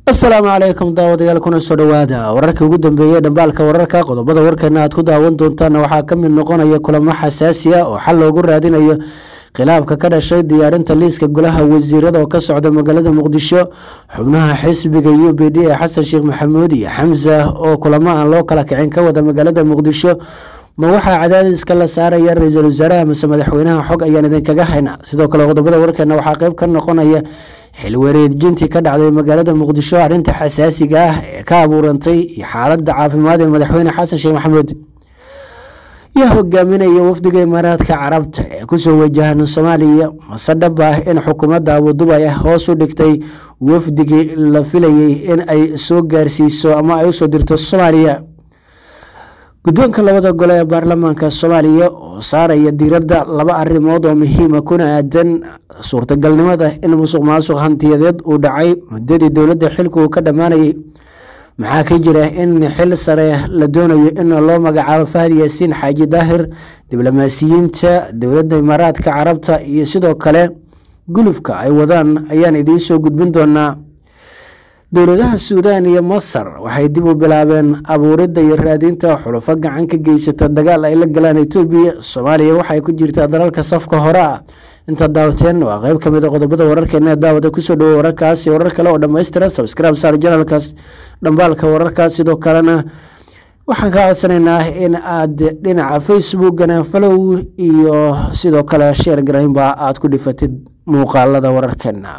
asalaamu calaykum daawadayaal kuna soo dhowaada wararkii ugu dambeeyey dhambaalka wararka qodobada warkeena aad ku daawan doontaana waxaa ka mid noqonaya kulamo xasaasi ah oo xal loogu raadinayo khilaafka ka dhashay diyaarinta liiska golaha wasiirada oo ka socda magaalada muqdisho xubnaha xisbiga u b d ee xasan sheekh maxamuud iyo xamsa oo kulamo aan loo kala kicin ka wada magaalada muqdisho ma waxaa cadaadiska la saaraya ra-iisul wasaaraha mase madaxweynaha xog ayaan idinkaga hayna sidoo kale qodobada warkeena waxaa qeyb ka noqonaya xilwareejintii ka dhacday magaalada muqdisho arrinta xasaasiga ah ee ka abuurantay iyo xaaladda caafimaad ee madaxweyne xasan sheekh maxamuud yaa hogaaminaya wafdiga imaaraadka carabta ee kusoo wajahan soomaaliya mase dhab ah in xukuumadda abudubay hoos u dhigtay wafdigii la filayay in ay soo gaarsiiso ama ay usoo dirto soomaaliya guddoonka labada gole ee baarlamaanka soomaaliya oo saaraya diiradda laba arrimood oo muhiima kuna aadan suurtagalnimada in musuq maasuq hantiyadeed uu dhacay muddadii dowladda xilka uu ka dhammaanayay maxaa ka jira in xil sare la doonayo in loo magacaabo fahad yaasiin xaaji daahir diblomaasiyiinta dowladda imaaraadka carabta iyo sidoo kale gulufka ay wadaan ayaan idiin soo gudbin doonaa dowladaha suudaan iyo masar waxay dib u bilaabeen abuuridda iyo raadinta xulufo gacan ka geysata dagaal ay la galaan etoobiya soomaaliya waxay ku jirtaa dalalka safka hore ah inta daawateen waa qeyb ka mid a qodobada wararkeena ee daawada kusoo dhawo wararkaasi warar kale oo dhammaystiran sabscribe saar janalkaas dhambaalka wararkaas sidoo kalena waxaan kaa codsanaynaa in aad dhinaca facebookana falow iyo sidoo kale sheer garaynba aad ku dhifatid muuqaalada wararkeena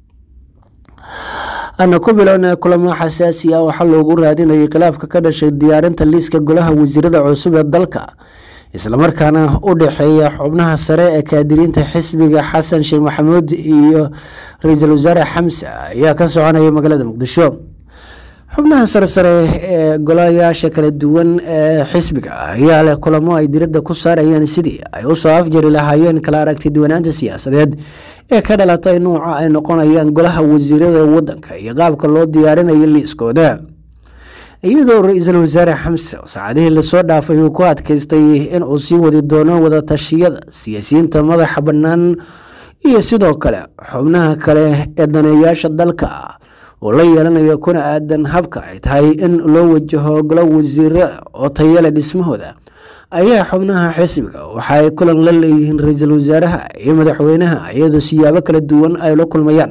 ana ku bilowna kulamo xasaasi ah oo xal loogu raadinayay khilaafka ka dhashay diyaarinta liiska golaha wasiirada cusub ee dalka islamarkaana u dhexeeya xubnaha sare ee kaadiriinta xisbiga xasan sheekh maxamuud iyo ra-iisul wasaare xamse ayaa ka soconaya magaalada muqdisho xubnaha saresare ee golayaasha kala duwan ee xisbiga ayaa leh kulamo ay diradda ku saarayaan sidii ay usoo afjari lahaayeen kala aragti duwanaanta siyaasadeed ee ka dhalatay nuuca ay noqonayaan golaha wasiirada wadanka iyo qaabka loo diyaarinayo liiskooda iyadoo ra-iisul wasaare xamse saacadihii lasoo dhaafay uu ku adkaystay in uu sii wadi doono wadatashiyada siyaasiyiinta madaxa bannaan iyo sidoo kale xubnaha kale ee daneeyaasha dalka oo la yeelanayo kuna aadan habka ay tahay in loo wajaho golo wasiirada oo tayale dhismahooda ayaa xubnaha xisbiga waxaay kulan la leeyihiin ra-iisul wasaaraha iyo madaxweynaha iyadoo siyaabo kala duwan ay la kulmayaan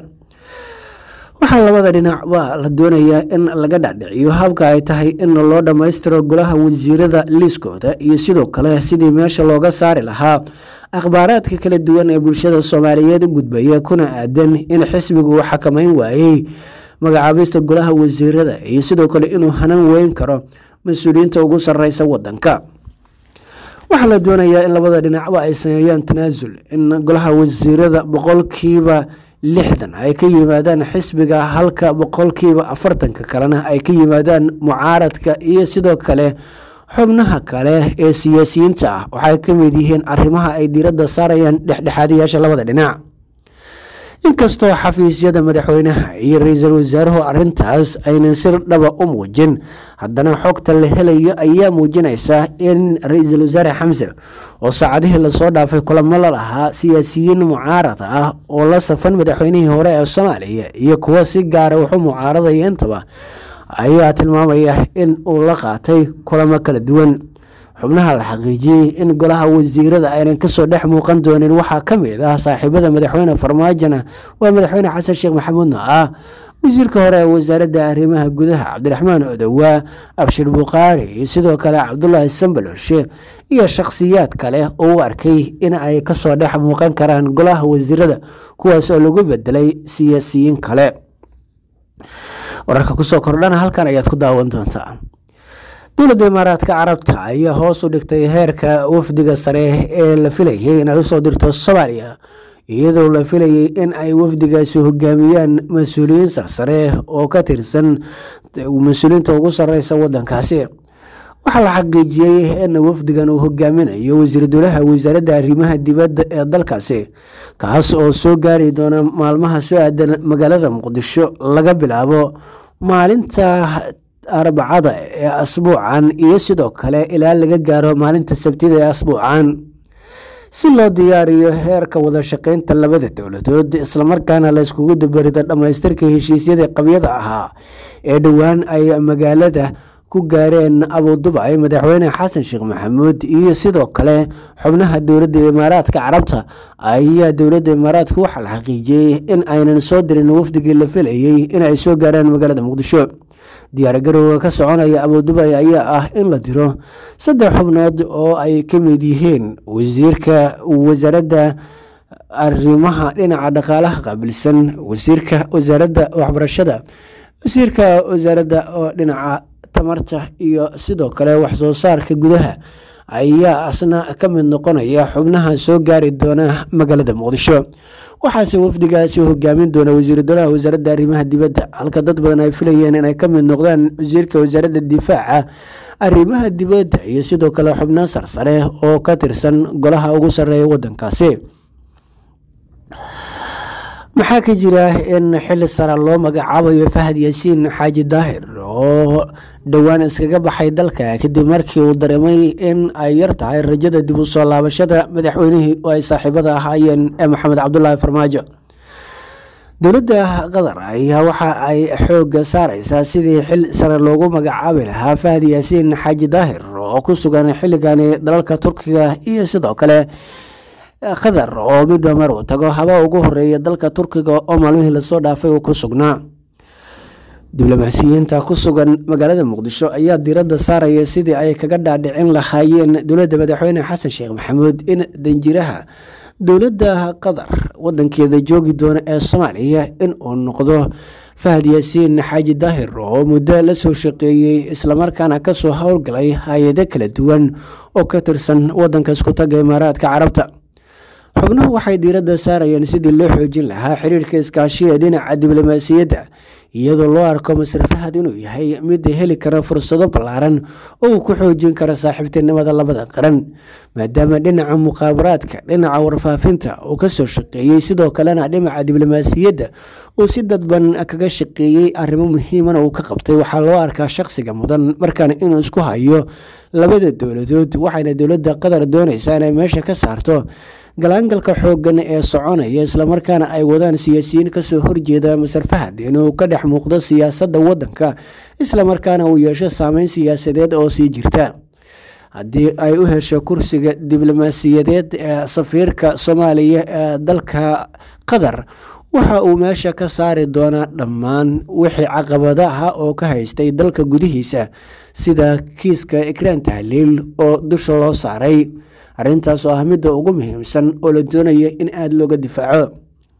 waxaa labada dhinacba la doonayaa in laga dhacdhiciyo habka ay tahay in loo dhammaystiro golaha wasiirada liiskooda iyo sidoo kale sidii meesha looga saari lahaa akhbaaraadka kala duwan ee bulshada soomaaliyeed u gudbaya kuna aadan in xisbigu uu xakameyn waayey magacaabista golaha wasiirada iyo sidoo kale inuu hanan weyn karo mas-uuliyiinta ugu sareysa wadanka waxaa la doonayaa in labada dhinacba ay sameeyaan tanaasul in golaha wasiirada boqolkiiba lixdan ay ka yimaadaan xisbiga halka boqolkiiba afartanka kalena ay ka yimaadaan mucaaradka iyo sidoo kale xubnaha kale ee siyaasiyiinta ah waxay ka mid yihiin arrimaha ay diiradda saarayaan dhexdhexaadayaasha labada dhinac inkastoo xafiisyada madaxweynaha iyo ra-iisul wasaaruhu arintaas aynan si dhaba u muujin haddana xogta la helayo ayaa muujinaysa in ra-iisul wasaare xamse oo saacadihii lasoo dhaafay kulamo la lahaa siyaasiyiin mucaarad ah oo la safan madaxweynihii hore ee soomaaliya iyo kuwo si gaara waxu mucaaradaya intaba ayaa tilmaamaya in uu la qaatay kulamo kala duwan xubnaha la xaqiijiyey in golaha wasiirada aynan kasoo dhex muuqan doonin waxaa ka mid ah saaxiibada madaxweyne farmaajona waa madaxweyne xasan sheekh maxamuudna ah wasiirka hore ee wasaaradda arrimaha gudaha cabdiraxmaan odowaa abshir buqaari iyo sidoo kale cabdulaahi sambalorshe iyo shakhsiyaad kale oo u arkay in ay kasoo dhex muuqan karaan golaha wasiirada kuwaas oo lagu bedelay siyaasiyiin kale wararka kusoo kordhana halkan ayaad ku daawan doontaa dowladda imaaraadka carabta ayaa hoos u dhigtay heerka wafdiga sare ee la filayay in ay usoo dirto soomaaliya iyadoo la filayay in ay wafdigaasi hogaamiyaan mas-uuliyiin sarsare oo ka tirsan mas-uuliyiinta ugu sareysa wadankaasi waxaa la xaqiijiyey in wafdigan uu hogaaminayo wasiir dowlaha wasaaradda arrimaha dibadda ee dalkaasi kaas oo soo gaari doona maalmaha soo aadan magaalada muqdisho laga bilaabo maalinta arbacada ee asbuucan iyo sidoo kale ilaa laga gaaro maalinta sabtida ee asbuucan si loo diyaariyo heerka wada shaqeynta labada dowladood islamarkaana la iskugu dabarido dhammaystirka heshiisyadii qabyada ahaa ee dhowaan ay magaalada ku gaareen abudubay madaxweyne xasan sheekh maxamuud iyo sidoo kale xubnaha dowladda imaaraadka carabta ayaa dowladda imaaraadka waxaa la xaqiijiyey in aynan soo dirin wafdigii la filayey in ay soo gaaraan magaalada muqdisho diyaargarowga ka soconaya abudubay ayaa ah in la diro saddex xubnood oo ay ka mid yihiin wasiirka wasaaradda arrimaha dhinaca dhaqaalaha qaabilsan wasiirka wasaaradda waxbarashada wasiirka wasaaradda oo dhinaca tamarta iyo sidoo kale waxsoo saarka gudaha ayaa asna ka mid noqonaya xubnaha soo gaari doona magaalada muqdisho waxaase wafdigaasi hogaamin doona wasiiru dolaha wasaaradda arrimaha dibadda halka dad badan ay filayeen inay ka mid noqdaan wasiirka wasaaradda difaaca arrimaha dibadda iyo sidoo kale xubno sarsare oo ka tirsan golaha ugu sarreeya wadankaasi maxaa ka jira in xili sara loo magacaabayo fahad yaasiin xaaji daahir oo dhowaan iskaga baxay dalka kadib markii uu dareemay in ay yar tahay rajada dib u soo laabashada madaxweynihii oo ay saaxiibada ahaayeen ee maxamed cabdulaahi farmaajo dowladda qatar ayaa waxa ay xooga saareysaa sidii xil sare loogu magacaabi lahaa fahad yaasiin xaaji daahir oo ku sugan xilligani dalalka turkiga iyo sidoo kale qatar oo midba mar uu tago haba ugu horeeya dalka turkiga oo maalmihii lasoo dhaafay uu ku sugnaa diblomaasiyiinta ku sugan magaalada muqdisho ayaa diiradda saaraya sidii ay kaga dhaadhicin lahaayeen dowladda madaxweyne xasan sheekh maxamuud in danjiraha dowladda qatar wadankeeda joogi doona ee soomaaliya in uu noqdo fahad yaasiin xaaji daahir oo muddo la soo shaqeeyey islamarkaana kasoo howlgalay hay-ado kala duwan oo ka tirsan wadanka iskutaga imaaraadka carabta xubnuhu waxay diiradda saarayeen sidii loo xoojin lahaa xiriirka iskaashiga dhinaca diblomaasiyadda iyadoo loo arko masar fahad inuu yahay mid heli kara fursado ballaaran oo uu ku xoojin karo saaxiibtinimada labada qaran maadaama dhinaca muqaabaraadka dhinaca warfaafinta uu kasoo shaqeeyey sidoo kalena dhinaca diblomaasiyadda uu si dadban kaga shaqeeyey arrimo muhiimana uu ka qabtay waxaa loo arkaa shaqsiga mudan markaana inuu isku hayo labada dowladood waxayna dowladda qatar doonaysaa inay meesha ka saarto galaangalka xoogan ee soconaya islamarkaana ay wadaan siyaasiyiin kasoo horjeeda masar fahad inuu ka dhex muuqdo siyaasadda wadanka islamarkaana uu yeesho saameyn siyaasadeed oo sii jirta haddii ay u hesho kursiga diblomaasiyadeed ee safiirka soomaaliya ee dalka qatar waxa uu meesha ka saari doonaa dhammaan wixii caqabadaha oo ka haystay dalka gudihiisa sida kiiska ikraan tahliil oo dusha loo saaray arrintaas oo ah midda ugu muhiimsan oo la doonaya in aada looga difaaco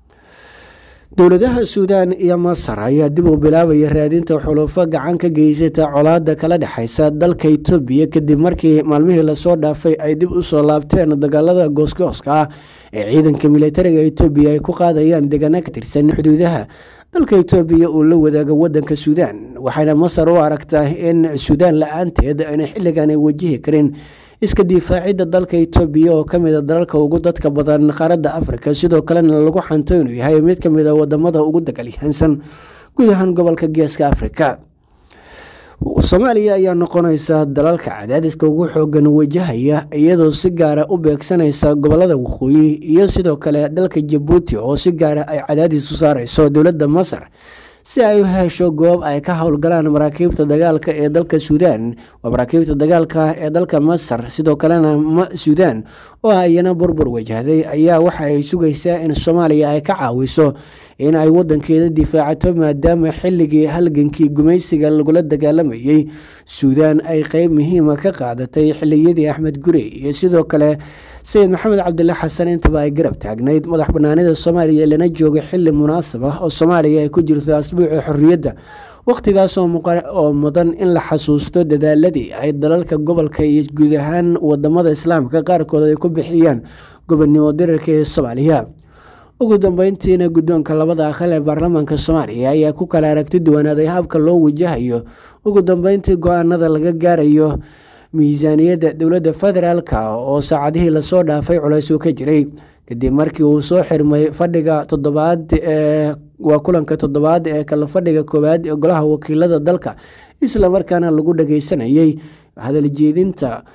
dowladaha suudaan iyo masar ayaa dib u bilaabaya raadinta xulufo gacan ka geysata colaada kala dhexeysa dalka itoobiya kadib markii maalmihii lasoo dhaafay ay dib usoo laabteen dagaalada goosgooska ah ee ciidanka militariga itoobiya ay ku qaadayaan deegaano ka tirsan xuduudaha dalka itoobiya uu la wadaago wadanka suudaan waxayna masar u aragtaa in suudaan la-aanteed ayna xilligan ay wajihi karin iska difaacidda dalka itoobiya oo kamid a dalalka ugu dadka badan qaaradda afrika sidoo kalena lagu xanto inuu yahay mid kamid a wadamada ugu dagalyahansan guud ahaan gobolka geeska afrika soomaaliya ayaa noqonaysa dalalka cadaadiska ugu xoogan wajahaya iyadoo si gaara u beegsanaysa gobolada waqooyi iyo sidoo kale dalka jabuuti oo si gaara ay cadaadis u saareyso dowladda masar si ay u hesho goob ay ka howlgalaan maraakiibta dagaalka ee dalka suudaan waa maraakiibta dagaalka ee dalka masar sidoo kalena suudaan oo ayana burbur wajahday ayaa waxa ay sugaysaa in soomaaliya ay ka caawiso in ay wadankeeda difaacato maadaama xilligii halgankii gumaysiga lagula dagaalamayey suudaan ay qeyb muhiima ka qaadatay xiliyadii axmed gurey iyo sidoo kale sayid maxamed cabdile xasan intaba ay garab taagnayd madax banaanida soomaaliya lana jooga xili munaasab ah oo soomaaliya ay ku jirto asbuuca xorriyadda wakhtigaas oo mudan in la xasuusto dadaaladii ay dalalka gobolka iyo guud ahaan wadamada islaamka qaarkood ay ku bixiyaan gobonnimo dirarka ee soomaaliya ugu dambeyntiina guddoonka labada aqal ee baarlamaanka soomaaliya ayaa ku kala aragti duwanaaday habka loo wajahayo ugu dambeyntii go-aanada laga gaarayo miisaaniyadda dowladda federaalka oo saacadihii lasoo dhaafay culays uu ka jiray kadib markii uu soo xirmay fadhiga toddobaad ee waa kulanka toddobaad ee kala fadhiga koowaad ee golaha wakiilada dalka islamarkaana lagu dhageysanayay hadaljeedinta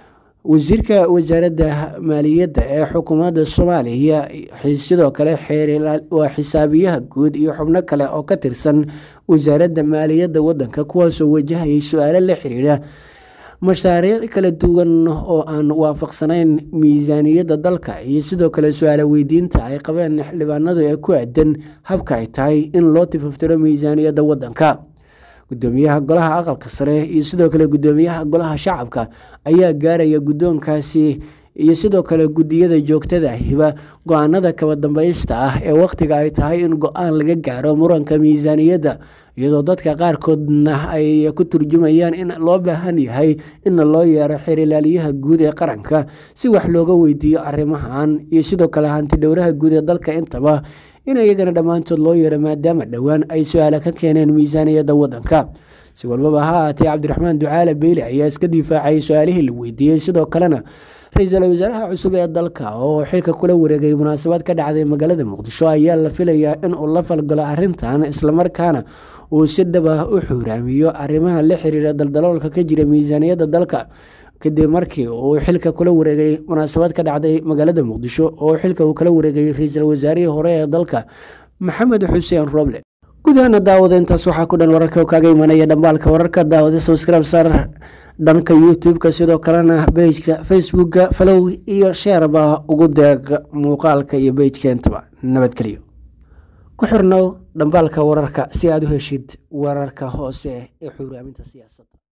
wasiirka wasaaradda maaliyadda ee xukuumadda soomaaliya sidoo kale waa xisaabiyaha guud iyo xubno kale oo ka tirsan wasaaradda maaliyadda wadanka kuwaasoo wajahayay su-aalo la xiriira mashaariic kala duwan oo aan waafaqsanayn miisaaniyadda dalka iyo sidoo kale su-aalo weydiinta ay qabeen xildhibaanadu ee ku aadan habka ay tahay in loo tifaftiro miisaaniyadda wadanka gudoomiyaha golaha aqalka sare iyo sidoo kale gudoomiyaha golaha shacabka ayaa gaaraya guddoonkaasi iyo sidoo kale gudiyada joogtada hiba go-aanada kaba dambaysta ah ee wakhtiga ay tahay in go-aan laga gaaro muranka miisaaniyadda iyadoo dadka qaarkoodna ay ku turjumayaan in loo baahan yahay in loo yeero xeerilaaliyaha guud ee qaranka si wax looga weydiiyo arrimahan iyo sidoo kale hanti dhowraha guud ee dalka intaba in iyagana dhammaantood loo yeero maadaama dhowaan ay su-aala ka keeneen miisaaniyadda wadanka si walbaba ha ahaatee cabdiraxmaan ducaale beyle ayaa iska difaacayay su-aalihii la weydiiyey sidoo kalena ra-iisul wasaaraha cusub ee dalka oo xilka kula wareegay munaasabad ka dhacday magaalada muqdisho ayaa la filayaa in uu la falgalo arrintan islamarkaana uu si dhaba u xuuraamiyo arrimaha la xiriira daldaloolka ka jira miisaaniyadda dalka kadib markii uu xilka kula wareegay munaasabad ka dhacday magaalada muqdisho oo xilka uu kala wareegay ra-iisul wasaarihii hore ee dalka maxamed xuseen roble gudahaana daawada intaas waxaa ku dhan wararka kaaga imanaya dhambaalka wararka daawada subscribe sar dhanka youtube-ka sidoo kalena bejka facebooka falow iyo sheerba ugu deeq muuqaalka iyo bejkeentaba nabadgelyo ku xirnow dhambaalka wararka si aad u heshid wararka hoose ee xuuraaminta siyaasadda